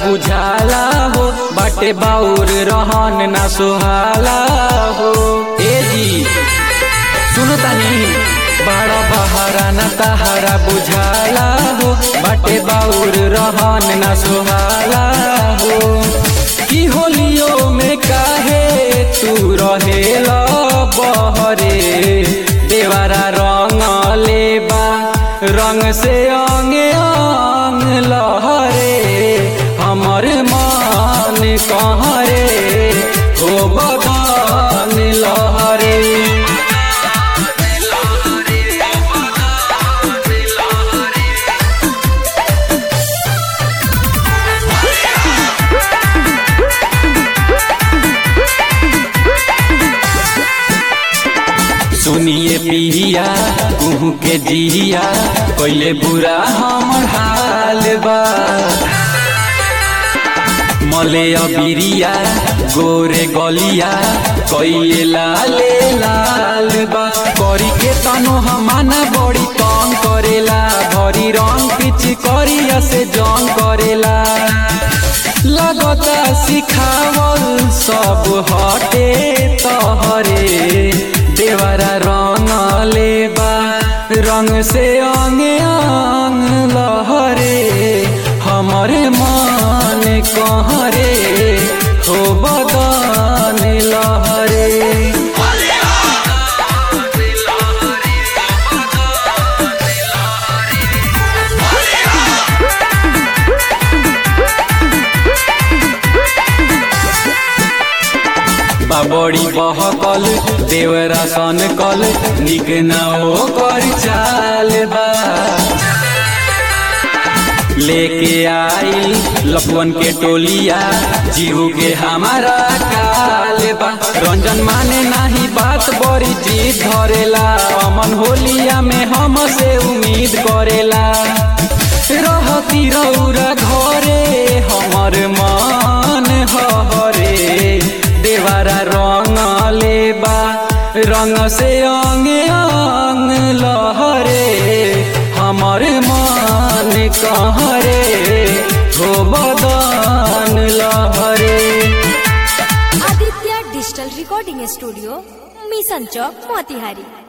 बुझाला हो बाटे बाउर रहन ना सोहाला हो ए जी सुनो तनी बड़ा बहारा न तहारा बुझाला हो बाटे बाउर रहन न सोहाला हो की होलियो में काहे तू रहेला बहरे देवारा रंग लेबा रंग से अंगे अंग लहरे हमर मान कहरे हो बदन लहरे सुनिए पिया कुहू के जिया पहले बुरा हमर हाल बा मले अबिरिया गोरे गलिया कइले लाले लाल बा करी के तनो हमाना बड़ी तंग करेला भरी रंग पिच करिया से जंग करेला लगता सिखावल सब हटे तहरे देवरा रंग लेबा रंग से अंगे अंग लहरे हमर मान कहरे हो बदन लहरे बाबड़ी बहकल देवरा सन कल निक न ओकर चाल बा लेके आई लपवन के टोलिया जीहू के हमारा काल बा रंजन माने नाही बात बड़ी जीत धरेला अमन होलिया में हम से उम्मीद करेला रहती रौरा घरे हमर मान हरे देवारा रंग लेबा रंग से अंगे अंग लहरे हमर मान कहरे हो बदन लहरे Aditya digital recording studio Mission Chowk Motihari